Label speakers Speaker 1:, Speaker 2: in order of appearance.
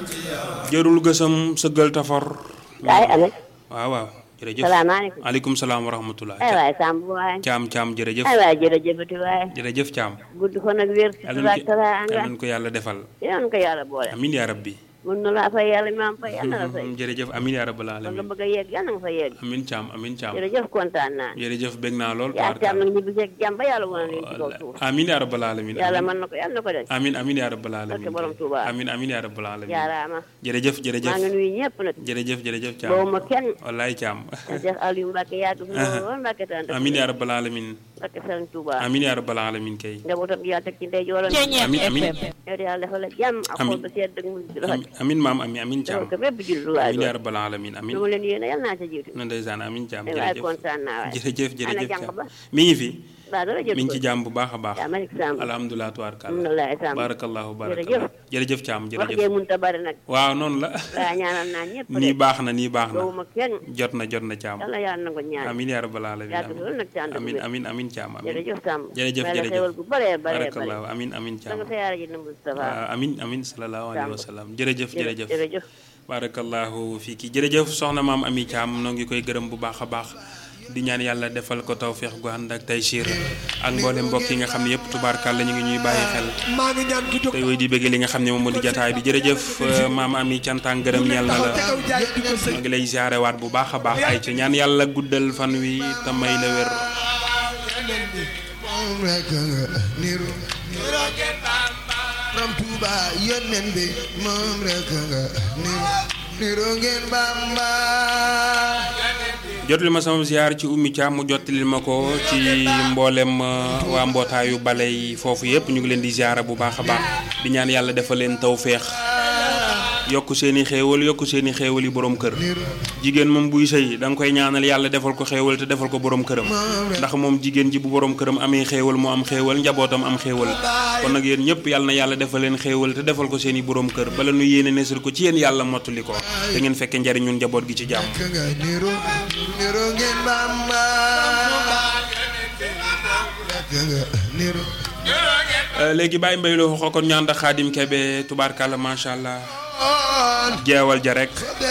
Speaker 1: jërul gësam sëggal tafor
Speaker 2: kaay Alex.
Speaker 1: waaw waaw jërëjëf
Speaker 2: salaamaaleykum.
Speaker 1: aleykum salaam wa rahmatullah
Speaker 2: ay waay Samb waay.
Speaker 1: caam caam jërëjëf
Speaker 2: ay waay jërëjëfati waay.
Speaker 1: jërëjëf caam
Speaker 2: gudd fan ak wér.
Speaker 1: yàlla
Speaker 2: sutura
Speaker 1: na
Speaker 2: ak teraanga.
Speaker 1: yàlla na ko yàlla defal
Speaker 2: yal na ko yàlla boole.
Speaker 1: amin yaa rabbi
Speaker 2: mun na laa fay yàlla mi am fay yàlla na fay.
Speaker 1: jërëjëf amin yaa rabbal
Speaker 2: ba nga
Speaker 1: alamin
Speaker 2: bëgg a yegg yàlla nga fa yegg.
Speaker 1: amin caam amin caam
Speaker 2: jërëjëf kontaan naa.
Speaker 1: jërëjëf bég naa lool
Speaker 2: yaa ci am nag ñibbi seeg jàmm ba yàlla wane leen ci kaw suuf.
Speaker 1: amin yaa rabbal alamin
Speaker 2: yàlla mën na ko yàlla na ko def.
Speaker 1: amin amin yaa rabbal
Speaker 2: Barke
Speaker 1: alamin
Speaker 2: borom Touba.
Speaker 1: amin amin yaa rabbal alamin
Speaker 2: jaaraama.
Speaker 1: jërëjëf
Speaker 2: maa
Speaker 1: jërëjëf
Speaker 2: ngi nuyu ñëpp nag.
Speaker 1: jërëjëf jërëjëf caam
Speaker 2: boobu ma kenn.
Speaker 1: wallaay caam
Speaker 2: Cheikh Aliou Mbacke yàgg fi lool Mbacke tànn.
Speaker 1: amin yaa rabbal alamin
Speaker 2: Mbacke Sëriñ Touba.
Speaker 1: amin yaa rabbal alamin kay
Speaker 2: njabootam gi yàlla teg ci ndey joolam.
Speaker 1: amin amin
Speaker 2: yow de yàlla defal la jàmm ak
Speaker 1: Amin.
Speaker 2: xol ba sedd ak mu rafet.
Speaker 1: amin maam amin amin caam
Speaker 2: defal ko bépp jullit lu waay
Speaker 1: amin yaa
Speaker 2: doon.
Speaker 1: rabbal alamin amin
Speaker 2: lu ma leen yéene yàlla naa ca jiitu.
Speaker 1: na ndeysaan amin caam
Speaker 2: ay waay
Speaker 1: jërëjëf
Speaker 2: kontaan naa waay.
Speaker 1: jërëjëf
Speaker 2: ana
Speaker 1: jërëjëf
Speaker 2: jàng
Speaker 1: caam
Speaker 2: ba.
Speaker 1: mi ngi fi
Speaker 2: waaw dara jot
Speaker 1: mi ngi
Speaker 2: ko.
Speaker 1: ci jàmm bu baax a baax
Speaker 2: yaa Malick Samb.
Speaker 1: alhamdulilah tubaarkàlla
Speaker 2: alhamdulilah Samb.
Speaker 1: barakallahu
Speaker 2: Jërëjëf.
Speaker 1: barakallahu jërëjëf caam
Speaker 2: wax
Speaker 1: jërëjëf
Speaker 2: jee mënut a bari nag.
Speaker 1: waaw noonu la
Speaker 2: waaw ñaanal naa ñëpp
Speaker 1: nii baax na nii baax na
Speaker 2: boobu ma kenn.
Speaker 1: jot na jot na caam
Speaker 2: yàlla yàlla na ko ñaan.
Speaker 1: amin yaa rabbal alamin
Speaker 2: yàgg fi loolu nag ci ànd ak
Speaker 1: amin
Speaker 2: wér.
Speaker 1: amin amin caam amin
Speaker 2: jërëjëf Samb.
Speaker 1: jërëjëf
Speaker 2: may la
Speaker 1: jërëjëf
Speaker 2: xewal gu bëree bëree bëri.
Speaker 1: barakallahu amin amin
Speaker 2: da
Speaker 1: caam
Speaker 2: nga siyaare ji na Moustapha.
Speaker 1: waaw amin amin sallallahu alayhi wa sallam jërëjëf jërëjëf
Speaker 2: jërëjëf.
Speaker 1: barakallahu fii ki jërëjëf soxna maam ami caam noo ngi koy gërëm bu baax a baax di ñaan yàlla defal ko tawféex gu ànd ak taysiir ak mboolem mbokk yi nga xam ne yëpp tubaarkàlla ñu ngi ñuy bàyyi xel
Speaker 3: maa ngi ñaan ki jóg
Speaker 1: tey woy di bëgg li nga xam ne moom moo di jataay bi jërëjëf euh, maam ami cantaan gërëm ñeel na la
Speaker 3: taxaw jaay di ko sëñ
Speaker 1: maa ngi lay ziarewaat bu baax a baax ay ci ñaan yàlla guddal fan wi te may la wér
Speaker 3: moom rek nga niru Borom Tuuba yónneen bi moom rek nga niru niru ngeen Bamba
Speaker 1: jotali ma sama ziar ci ummi Thiam mu jottali ma ko ci mboolem euh, waa mbootaayu bale yi foofu yëpp ñu ngi leen di ziara bu baax a baax di ñaan yàlla defal leen tawféex yokk seen i xéewal yokk seen i xéewal yi borom kër jigéen moom buy sëy da nga koy ñaanal yàlla defal ko xéewal te defal ko borom këram ndax moom jigéen ji bu borom këram amee xéewal mu am xéewal njabootam am xéewal kon nag yéen ñëpp yàlla na yàlla defal leen xéewal te defal ko seen i borom kër bala nu yéene nesir ko ci yéen yàlla mottali ko te ngeen fekke njariñun njaboot gi ci jàmm
Speaker 3: rek nga niru niru ngeen Bamba rek nga niru
Speaker 1: Euh, léegi bàyyi mbay loo kon ñaan da xaadim kebe tubaarkàlla macha allah
Speaker 3: on
Speaker 1: jeewal ja rek